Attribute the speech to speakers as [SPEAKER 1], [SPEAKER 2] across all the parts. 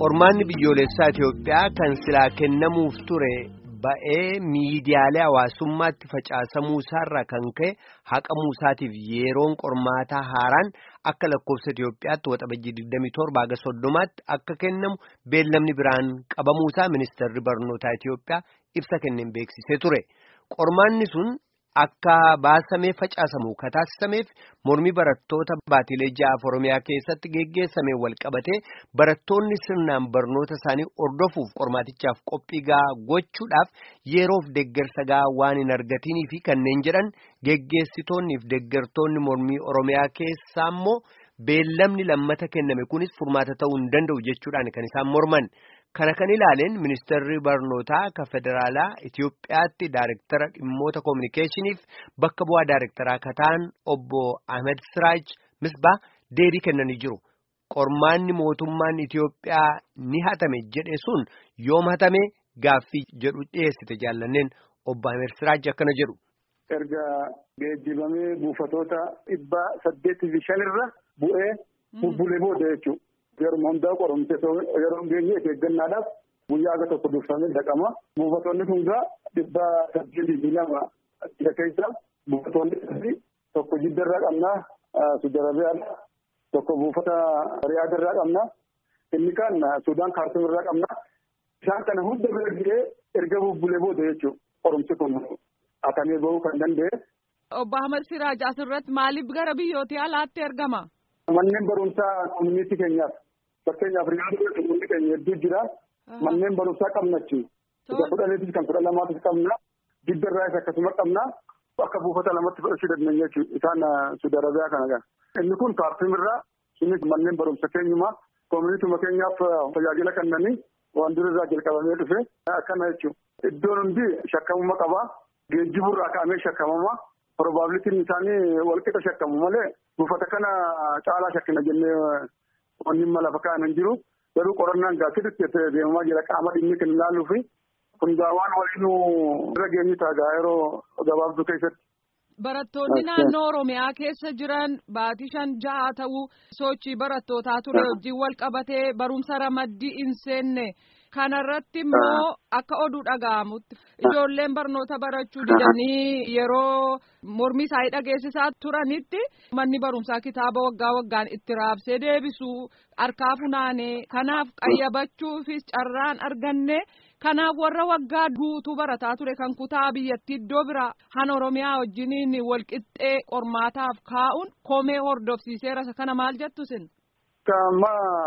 [SPEAKER 1] Qormaanni biyyoolessaa Itoophiyaa kan silaa kennamuuf ture ba'ee miidiyaalee hawaasummaatti facaasamuu isaarraa kan ka'e haqamuu isaatiif yeroon qormaataa haaraan akka lakkoofsa Itoophiyaatti waxabajjii 27 haga 30tti akka kennamu beellamni biraan qabamuu isaa ministeerri barnootaa Itoophiyaa ibsa kenneen beeksisee ture. Qormaanni sun akka baasamee facaasamu kataasisameef mormii barattoota baatilee ja'aaf Oromiyaa keessatti geggeessamee wal qabatee barattoonni sirnaan barnoota isaanii ordofuuf qormaatichaaf qophii gahaa gochuudhaaf yeroof deggersa gahaa waan hin argatanii fi kanneen jedhan geggeessitoonniif deggertoonni mormii Oromiyaa keessaa immoo beellamni lammata kenname kunis furmaata ta'uu hin danda'u jechuudhaan kan isaan morman. Kana kan ilaaleen ministeerri barnootaa kan federaalaa Itoophiyaatti daayirektara dhimmoota koominikeeshiniif bakka bu'aa daayirektaraa kan ta'an obbo Ahmed Siraaj Misbaa deebii kennanii jiru. Qormaanni mootummaan Itoophiyaa ni hatame jedhe sun yoom hatame gaaffii jedhu dhiyeessite jaallanneen obbo Ahmed Siraaj akkana jedhu.
[SPEAKER 2] Erga geejjibamee buufatoota dhibba saddeetii fi shanirra bu'ee bubbulee booda jechuudha. Yeroo hundaa qoromte yeroo geenye eeggannaadhaaf guyyaa aga tokko dursanii dhaqama. Buufatoonni kun gaa dhibba saddeetii fi lama jira keessa buufatoonni sadii tokko jiddarraa qabnaa Sudarabiyaadha. Tokko buufata Riyaadarraa qabnaa. Inni kaan Sudaan Kaartumirraa qabnaa. Isaan kana hunda bira ga'ee erga bubbulee booda jechuudha. Qoromsi kun hatamee bahuu kan danda'e.
[SPEAKER 3] Obbo Ahmad Siraaj asirratti maaliif gara biyyoota alaatti ergama?
[SPEAKER 2] Manneen barumsaa koominiitii keenyaaf fakkeenyaaf riyaaduu koominiitii keenya hedduu jira. Manneen barumsaa qabnachi. Isa kudhaniitis kan kudha lamaatis qabna. Jiddarraa isa akkasuma qabna. Akka buufata lamatti fudhachuu dandeenya jechuudha. Isaan Sudarabiyaa kana kan. Inni kun kaartumirraa sunis manneen barumsa keenyumaa koominiituma keenyaaf tajaajila kennanii waan durirraa jalqabamee dhufe akkana jechuudha. Iddoon hundi shakkamuma qabaa. Geejjiburraa ka'amee shakkamama. Probabilitiin isaanii walqixa shakkamu malee buufata kana caalaa shakkina jennee wanni mala fakkaatan hin jiru. Garuu qorannaan gaasitti deemamaa jira qaama dhimmi kan ilaaluu fi kun waan waliin irra geenyu ta'a yeroo gabaabduu keessatti.
[SPEAKER 3] Barattoonni naannoo Oromiyaa keessa jiran baatii shan jaha ta'uu sochii barattootaa ture wajjin wal qabatee barumsa ramaddii hin seenne. Kanarratti immoo akka oduu dhaga'amutti ijoolleen barnoota barachuu didanii yeroo mormii isaanii dhageessisaa turanitti manni barumsaa kitaaba waggaa waggaan itti raabsee deebisuu harkaa funaanee kanaaf qayyabachuufis carraan arganne kanaaf warra waggaa guutuu barataa ture kan kutaa biyyattii iddoo biraa han oromiyaa wajjiniin walqixxee qormaataaf kaa'uun komee hordofsiiseera kana maal jettu sin.
[SPEAKER 2] Amma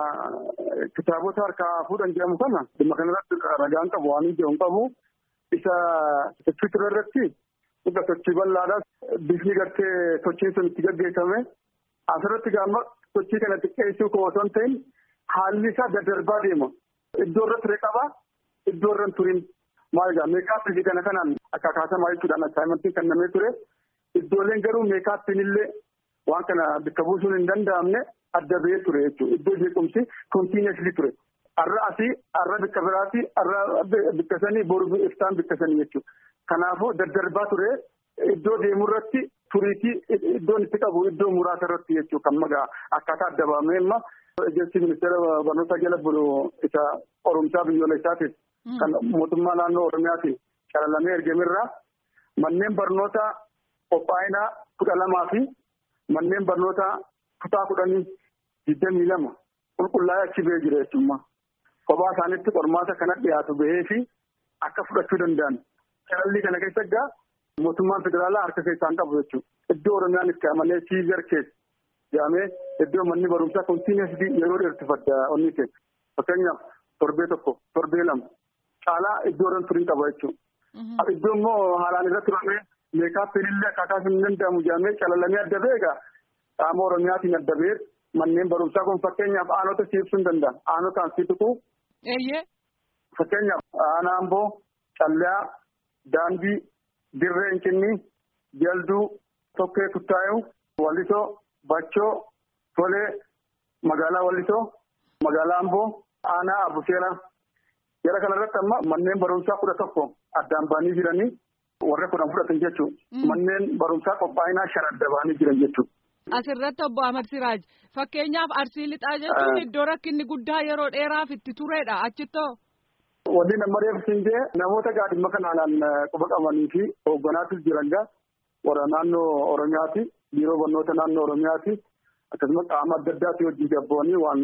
[SPEAKER 2] kitaabota harkaa fuudhan jedhamu kana dhimma kanarratti ragaan qabu waan ijoo hin qabu isa sochii ture irratti dhuga sochii bal'aadhaas bifni gartee sochiin sun itti gaggeeffame asirratti gaama sochii kana xiqqeessuu koo osoo hin ta'in haalli isaa daddarbaa deema. Iddoo irra ture qaba iddoo irra hin turin maal egaa meekaappii kana kanaan akka kaasamaa jechuudhaan assaayimentiin kennamee ture iddooleen garuu meekaappiin illee waan kana bakka buusuun hin danda'amne. adda ba'ee ture jechuudha. Iddoo jeequmsi kontiineesli ture. Har'a asii, har'a bikka biraati, har'a bikka sanii, boru iftaan bikka sanii jechuudha. Kanaafuu daddarbaa ture iddoo deemu irratti turiitii iddoon itti qabu iddoo muraasa irratti jechuudha. Kan magaa akkaataa adda baafamee amma ejensi ministeera barnootaa jala bulu isa qorumsaa biyyoolessaatiif kan mootummaa naannoo Oromiyaatiin calalamee ergamerraa manneen barnootaa qophaa'inaa kudha lamaa fi manneen barnootaa kutaa kudhanii digdamii lama qulqullaa'ee achi ba'ee jira jechuudha. Kophaa isaaniitti qormaata kana dhiyaatu bahee fi akka fudhachuu danda'an. Calalli kana keessa egaa mootummaan federaalaa harka keessaan qabu jechuudha. Iddoo Oromiyaan itti amalee siizar keessa jedhamee iddoo manni barumsaa kontiineesli yeroo dheertifadda onni keessa. Fakkeenyaaf torbee tokko torbee lama caalaa iddoo irra turin qaba jechuudha. Iddoo immoo haalaan irratti turamee meekaappiin illee akkaataa hin danda'amu jedhamee calalamee adda ba'e egaa qaama Oromiyaatiin adda ba'ee manneen barumsaa kun fakkeenyaaf aanota si ibsuu hin danda'a. Aanotaan si tuqu.
[SPEAKER 3] Eeyyee.
[SPEAKER 2] Fakkeenyaaf aanaa Amboo, Calleyaa, Daandii, Dirree Incinni, Jalduu, Tokkee Tuttaayuu, Wallisoo, Bachoo, Tolee, magaalaa Wallisoo, magaalaa Amboo, aanaa Abuseera. Jara kanarratti amma manneen barumsaa kudha tokko addaan ba'anii jiranii warra kudhan fudhatan jechuudha. Manneen barumsaa qophaa'inaa shan adda ba'anii jiran jechuudha.
[SPEAKER 3] Asirratti obbo Ahmad Siraaj fakkeenyaaf arsii lixaa jechuun iddoo rakkinni guddaa yeroo dheeraaf itti turedha achittoo.
[SPEAKER 2] Wanni nama reefsiisee namoota gaadhimma kanaan quba qabanii fi hoogganaatu jiran gaa warra naannoo Oromiyaati biiroo barnoota naannoo Oromiyaati akkasumas qaama adda addaati hojii gabboonni waan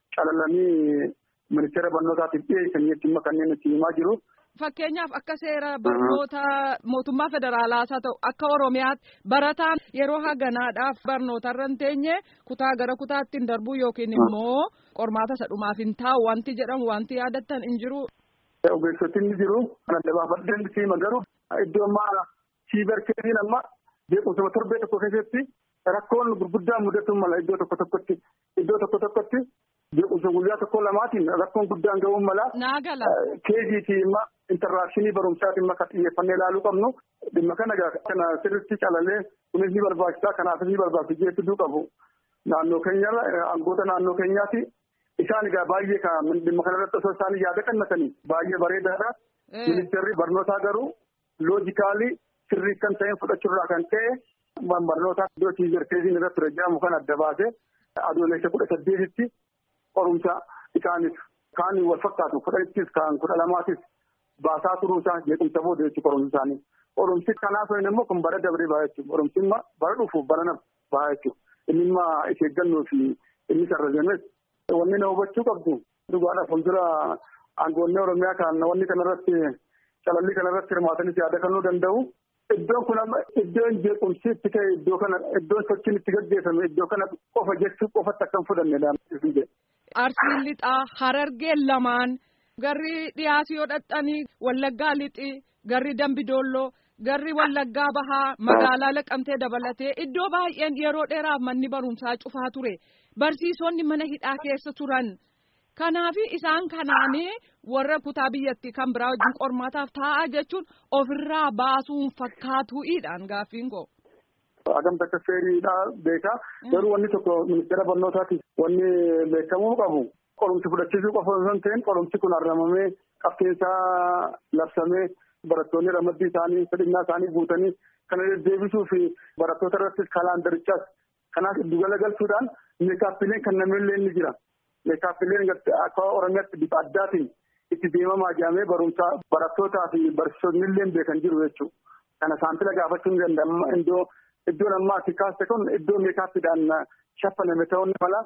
[SPEAKER 2] calalanii ministeera barnootaatiif dhiyeessanii jechuun kanneen itti himaa jiru.
[SPEAKER 3] Fakkeenyaaf akka seera barnoota mootummaa federaalaas haa ta'u akka Oromiyaatti barataan yeroo haganaadhaaf barnootarra hin teenye kutaa gara kutaatti hin darbu yookiin immoo qormaata isa dhumaaf hin taa'u wanti jedhamu wanti yaadattan hin jiru.
[SPEAKER 2] Ogeessoti ni jiru. Kan adda baafadheen siima garuu iddoo ammaa siibarkeetiin amma beekumsa torbee tokko keessatti rakkoon gurguddaan mudatu mala iddoo tokko tokkotti iddoo tokko tokkotti beekumsa guyyaa tokko lamaatiin rakkoon guddaan ga'uu mala.
[SPEAKER 3] Naagala.
[SPEAKER 2] Keejiitii imma intaraakshini barumsaatiin imma kan xiyyeeffannee ilaaluu qabnu dhimma kana kana sirriitti calalee kunis ni barbaachisaa kanaafis ni barbaachisa jechuu qabu. Naannoo keenya aangoota naannoo keenyaati. Isaan egaa baay'ee kan dhimma kanarratti osoo isaan yaada kennatanii baay'ee bareedaadha. Ministeerri barnootaa garuu loojikaalii sirrii kan ta'een fudhachuurraa kan ka'e barnoota iddoo tiizerkeeziin irratti rajjaamu kan adda baase adoolessa kudha saddeetitti qorumsa isaaniif kaan wal fakkaatu kudhanittis kaan kudha lamaatis baasaa turuusaa jeequmsa booda jechuu qorumsi isaanii. Qorumsi kanaaf immoo kun bara dabree baha jechuudha. Qorumsi immoo bara dhufuuf bara baha jechuudha. Inni immoo ishee eeggannoo fi inni sararajames wanni na hubachuu qabdu dhugaadha fuuldura aangoonni oromiyaa kan wanni kanarratti calallii kanarratti hirmaatanis yaada kennuu danda'u. Iddoon kun amma iddoon jeequmsi itti ka'e iddoo kana iddoon sochiin itti gaggeeffame iddoo kana qofa jechuu qofatti akka hin fudhanne
[SPEAKER 3] Arsiin lixaa harargeen lamaan garri dhiyaasii yoo dhaxxanii wallaggaa lixii garri dambidoolloo garri wallaggaa bahaa magaalaa laqamtee dabalatee iddoo baay'een yeroo dheeraaf manni barumsaa cufaa ture. Barsiisonni mana hidhaa keessa turan. Kanaaf isaan kanaanii warra kutaa biyyattii kan biraa wajjin qormaataaf taa'aa jechuun ofirraa baasuun fakkaatuudhaan gaaffiin koo.
[SPEAKER 2] Agamta akka seeriidhaa beekaa. Garuu wanni tokko ministeera barnootaati wanni beekamuu qabu. Qorumsi fudhachiisuu qofa osoo hin ta'in qorumsi kun argamamee qabxeensaa labsamee barattoonni ramaddii isaanii fedhinnaa isaanii guutanii kana deddeebisuu fi barattoota irrattis kalaandarichaas kanaaf giddugala galchuudhaan meekaappileen kan namillee ni jira. Meekaappileen akka Oromiyaatti bifa addaatiin itti deemamaa jedhamee barumsaa barattootaa fi barsiisonni illee beekan jiru jechuudha. Kana saantila gaafachuu ni danda'ama. Iddoo iddoon ammaa ati kaaste kun iddoo meekaappiidhaan shaffaname ta'uun mala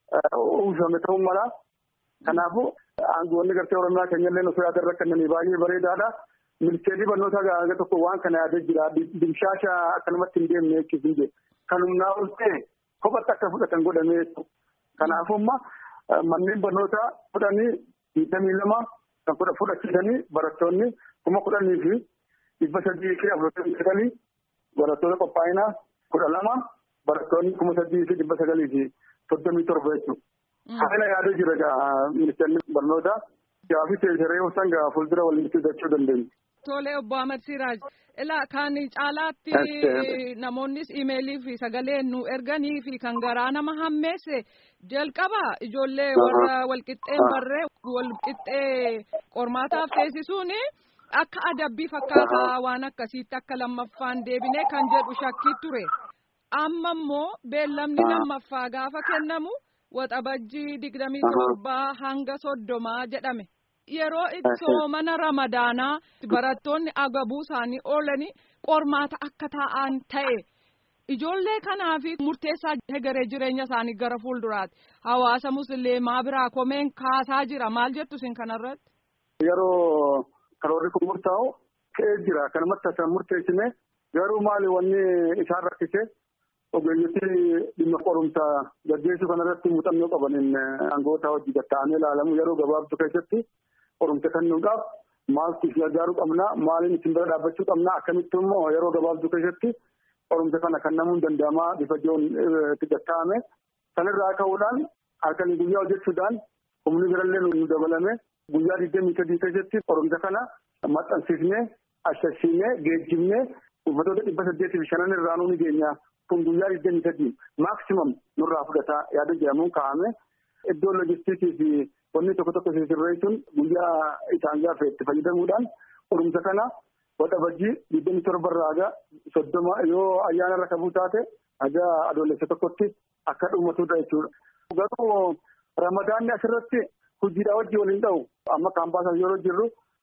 [SPEAKER 2] uwwifame ta'uun mala. Kanaafuu aangoonni gartee Oromiyaa keenya illee osoo yaada irra kennanii baay'ee bareedaadha. Ministeerri barnootaa gaaga tokko waan kana yaadee jira. Dimshaasha akkanumatti hin deemne jechuudha. Kan humnaa ol ta'e kophatti akka fudhatan godhamee jechuudha. Kanaafuu amma manneen barnootaa fudhanii digdamii lama kan fudhachiisanii barattoonni kuma kudhanii fi dhibba sadii fi afurtamii sagalii barattoota qophaa'inaa kudha lama barattoonni kuma sadii fi dhibba sagalii fi soddomii torba jechuudha. Haala yaadee jira gaa ministeerri barnootaa gaaffii teessaree ibsan gaa fuuldura waliin hidhachuu dandeenya.
[SPEAKER 3] Tole obbo Ahmad Siraaj ilaa kan caalaatti namoonnis imeelii fi sagalee nu erganii fi kan garaa nama hammeesse jalqaba ijoollee warra walqixxeen barree walqixxee qormaataaf teessisuun akka adabbii fakkaataa waan akkasiitti akka lammaffaan deebinee kan jedhu shakkii ture. Amma immoo beellamni lammaffaa gaafa kennamu waxabajjii digdamii torbaa hanga soddomaa jedhame. Yeroo ittoo mana ramadaanaa barattoonni agabuu isaanii oolanii qormaata akka taa'an ta'e ijoollee kanaaf murteessaa hegeree jireenya isaanii gara fuulduraati hawaasa musliimaa biraa komeen kaasaa jira maal jettu isin kanarratti.
[SPEAKER 2] Yeroo karoorri kun murtaa'u ka'ee jira kanumatti kan murteessine garuu maali wanni isaan rakkise ogeeyyoti dhimma qorumsaa gaggeessuu kanarratti muuxannoo qabaniin aangoota hojii gatta'amee ilaalamu yeroo gabaabduu keessatti. qorumsa kennuudhaaf maaltu isin gargaaruu qabna maaliin isin bira dhaabbachuu qabna akkamitti immoo yeroo gabaabduu keessatti qorumsa kana kennamuun danda'amaa bifa jiruun itti gatta'ame sanirraa ka'uudhaan halkanii guyyaa hojjechuudhaan humni birallee nu dabalame guyyaa digdamii sadii keessatti qorumsa kana maxxansiifnee ashashiinee geejjibnee uffatoota dhibba saddeetii fi shanan irraa nuuni geenya kun guyyaa digdamii sadii maaksimam nurraa fudhata yaada jedhamuun kaa'ame iddoo loojistiikii fi wanni tokko tokko sirreessuun guyyaa isaan gaafa itti fayyadamuudhaan qorumsa kana waxabajjii digdamii torba irraa soddoma yoo ayyaana irra kabuu taate haga adoolessa tokkotti akka dhumatudha jechuudha. Garuu ramadaanni asirratti hojiidhaa wajjin waliin ta'u amma kaampaasan yeroo jirru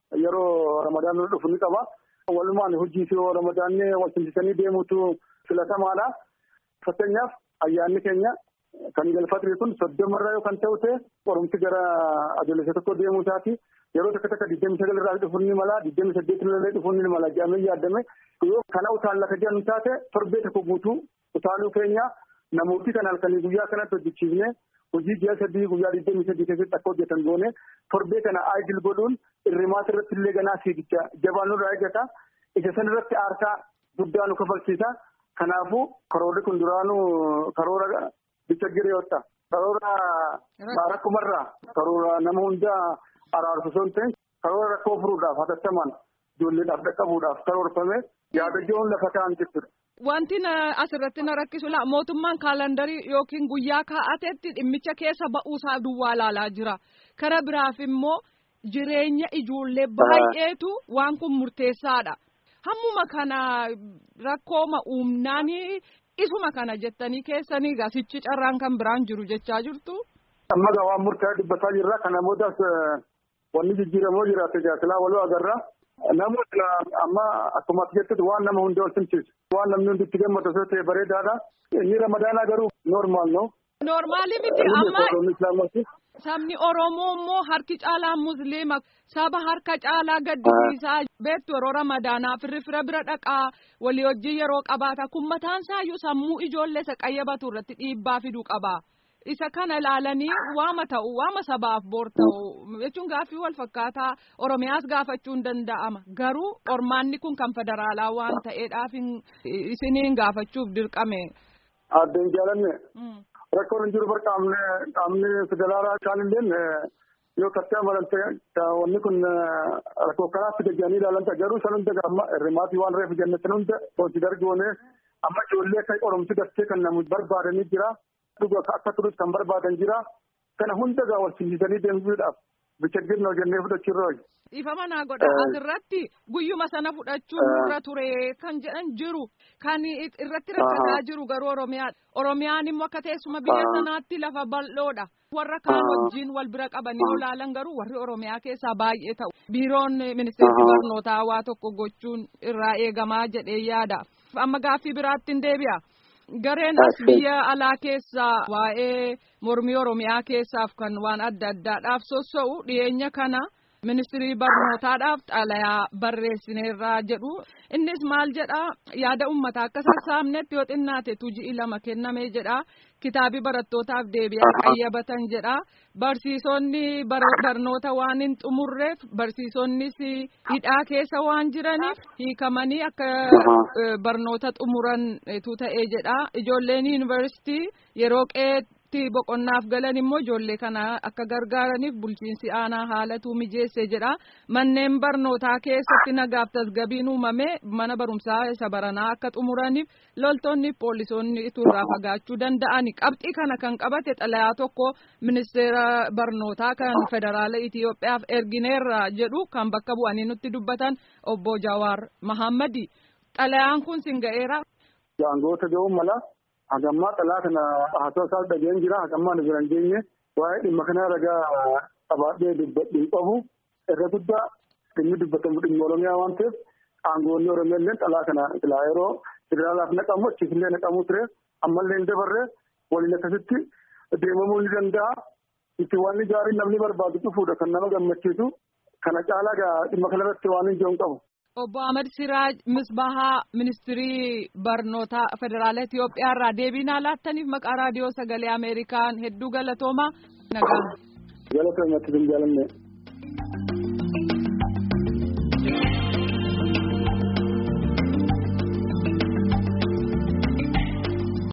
[SPEAKER 2] yeroo ramadaan dhufu ni qaba. Walumaan hojii fi ramadaanni wal simsisanii deemutu filatamaadha. Fakkeenyaaf ayyaanni keenya kan galfatri kun soddomarraa yoo kan ta'u ta'e qorumsi gara adoolessa tokko deemuu isaati. Yeroo takka takka digdami sagal irraa dhufuun ni mala digdami saddeetin illee dhufuun ni mala jedhamee yaadame yoo kana utaalla ka jedhamu taate torbee tokko guutuu utaaluu keenya namooti kan halkanii guyyaa kanatti hojjechiifne hojii ji'a sadii guyyaa digdami sadii keessatti akka hojjetan goone torbee kana aayidil godhuun irrimaata irratti illee ganaa fiigicha jabaan nurraa eeggata isa san irratti aarsaa guddaa nu kafalchiisa kanaafuu karoorri kun duraanuu karoora bicha gireeyotta karoora rakkumarraa karoora nama hundaa araarsu son ta'e karoora rakkoo furuudhaaf hatattamaan ijoolleedhaaf dhaqqabuudhaaf karoorfame yaada ijoon lafa ta'an jechuudha.
[SPEAKER 3] Wanti asirratti na rakkisu la mootummaan kaalandarii yookiin guyyaa kaa'atetti dhimmicha keessa ba'uusaa duwwaa ilaalaa jira. Kara biraaf immoo jireenya ijoollee baay'eetu waan kun murteessaadha. Hammuma kana rakkooma uumnaanii isuma kana jettanii keessanii gasichi carraan kan biraan jiru jechaa jirtu.
[SPEAKER 2] Amma gaa waan murtaa'e dubbataa jirra kana boodas wanni jijjiiramoo jira tajaajilaa waloo agarra. Namoota amma akkuma ati jettutti waan nama hunda wal simsiisu. Waan namni hundi itti gammadu osoo ta'e bareedaadha. Inni ramadaanaa garuu noormaal no.
[SPEAKER 3] Noormaali miti amma sabni Oromoo immoo harki caalaan Musliima saba harka caalaa gaddisiisaa beektu yeroo ramadaanaa firri fira bira dhaqaa walii wajjin yeroo qabaata kun mataan isaayyuu sammuu ijoollee isa qayyabatu irratti dhiibbaa fiduu qaba. isa kana ilaalanii waama ta'u waama sabaaf boor ta'u jechuun gaaffii wal fakkaataa oromiyaas gaafachuun danda'ama garuu qormaanni kun kan federaalaa waan ta'eedhaaf isiniin gaafachuuf dirqame.
[SPEAKER 2] Addeen jaalanne rakkoon hin jiru bar qaamni qaamni federaalaa kaan illee yoo kattee amalante wanni kun rakkoo kanaatti gajjanii ilaalanta garuu san hunda amma hirmaatii waan reefu jannetin hunda konsidar goone amma ijoollee akka qoromsi daftee kan namu barbaadanii jira. dhuga akka turutti kan barbaadan jira kana hunda gaa wal simsiisanii deemsuudhaaf bichaggirna hojjennee fudhachuurra hoji.
[SPEAKER 3] Ifa manaa godha asirratti guyyuma sana fudhachuun nurra ture kan jedhan jiru kan irratti rakkataa jiru garuu Oromiyaa Oromiyaan immoo akka teessuma biyya sanaatti lafa bal'oodha. Warra kaan wajjin wal bira qabanii olaalan garuu warri Oromiyaa keessaa baay'ee ta'u. Biiroon ministeerri barnootaa waa tokko gochuun irraa eegamaa jedhee yaada. Amma gaaffii biraatti hin deebi'a. Gareen as biyya alaa keessaa waa'ee mormii Oromiyaa keessaaf kan waan adda addaadhaaf sossa'u dhiyeenya kana ministirii barnootaadhaaf xalayaa barreessineerraa jedhu. Innis maal jedhaa yaada uummataa akka sassaabnetti yoo xinnaate tuji'i lama kennamee jedhaa kitaabii barattootaaf deebi'aa qayyabatan jedhaa barsiisonni barnoota waan hin xumurreef barsiisonnis hidhaa keessa waan jiraniif hiikamanii akka barnoota xumurantu ta'ee jedhaa ijoolleen yuunivarsiitii yeroo qeetti boqonnaaf galan immoo ijoollee kana akka gargaaraniif bulchiinsi aanaa haalatu mijeesse jedha manneen barnootaa keessatti nagaaf tasgabiin uumame mana barumsaa isa baranaa akka xumuraniif loltoonni poolisoonni turraa fagaachuu danda'ani qabxii kana kan qabate xalayaa tokko ministeera barnootaa kan federaala Itiyoophiyaaf ergineerra jedhu kan bakka bu'anii nutti dubbatan obbo Jawaar Mahammadi xalayaan kun sin ga'eera.
[SPEAKER 2] Jaangoota ga'uun mala hagammaa xalaa kana haasawaa isaa dhageen jira hagammaa nu bira hin geenye waa'ee dhimma kanaa ragaa qabaadhee dubbadhiin qabu irra guddaa dhimmi dubbatamu dhimma oromiyaa waan ta'eef aangoonni oromiyaa illee xalaa kana silaa yeroo federaalaaf naqamu achiifillee naqamuu ture ammallee hin dabarre waliin akkasitti deemamuu ni danda'a itti waan gaariin namni barbaadu dhufuudha kan nama gammachiisu kana caalaa dhimma kanarratti waan hin jiru qabu.
[SPEAKER 3] Obbo Ahmad Siraaj Misbahaa Ministirii Barnootaa Federaala Itiyoophiyaa irraa deebii naa laattaniif maqaa raadiyoo sagalee Ameerikaan hedduu galatoomaa nagaa.
[SPEAKER 2] Galatoomatti hin jaalanne.